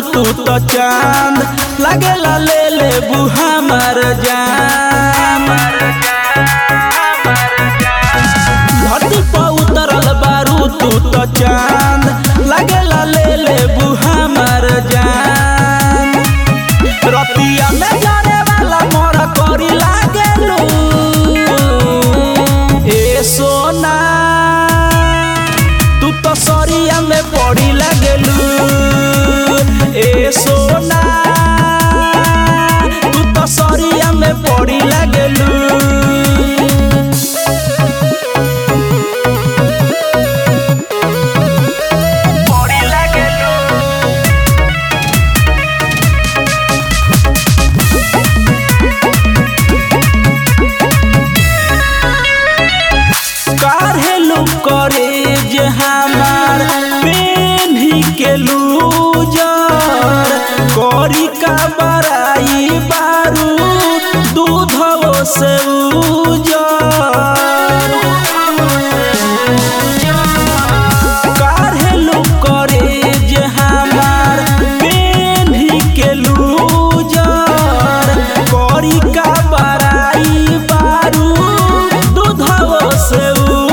तू तो चांद लागेला ले ले बुहा मर जान धरती पर उतरल बारू तू तो चांद लागेला ले ले बुहा मर जान रतिया में जाने वाला मोर करी लागेलू ए सोना तू तो सरिया में पड़ी लागेलू ए सोना तू तो सरिया में पड़ी लागेलू पड़ी लागेलू काढ़ेलू करे जे हमार पेन्ही के लूजर करी का बराई बारू दूधवो से उजर काढ़ेलू करे जे हमार पेन्ही के लूजर करी का बराई बारू दूधवो से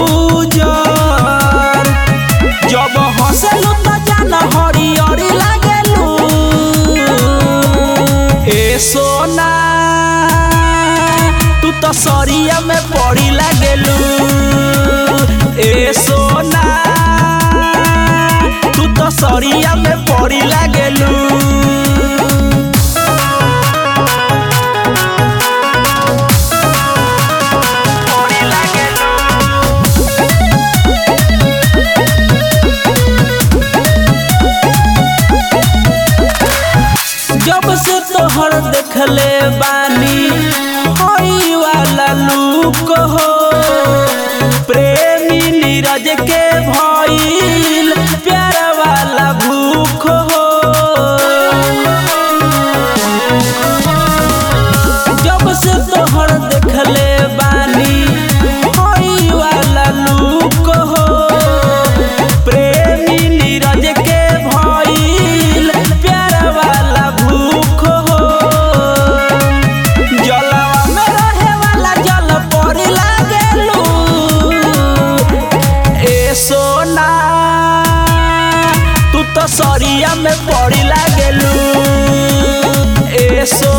उजर जब हंसलू त जान हरियरी लागेलू ए सोना तू तो सरिया में पड़ी लागेलू ए सोना तू तो सरिया में पड़ी लागेलू पड़ी लागेलू जब से तोहर देखले बानी होई वाला लूक हो प्रेमी नीरज के भइल प्यार वाला भूख हो जब से तोहर देखले बानी होई वाला लूक हो प्रेमी नीरज के भइल प्यार वाला भूख हो जलवा में रहे वाला जल परी लागेलू ए सोना तू तो सरिया में पड़ी लागेलू ए सोना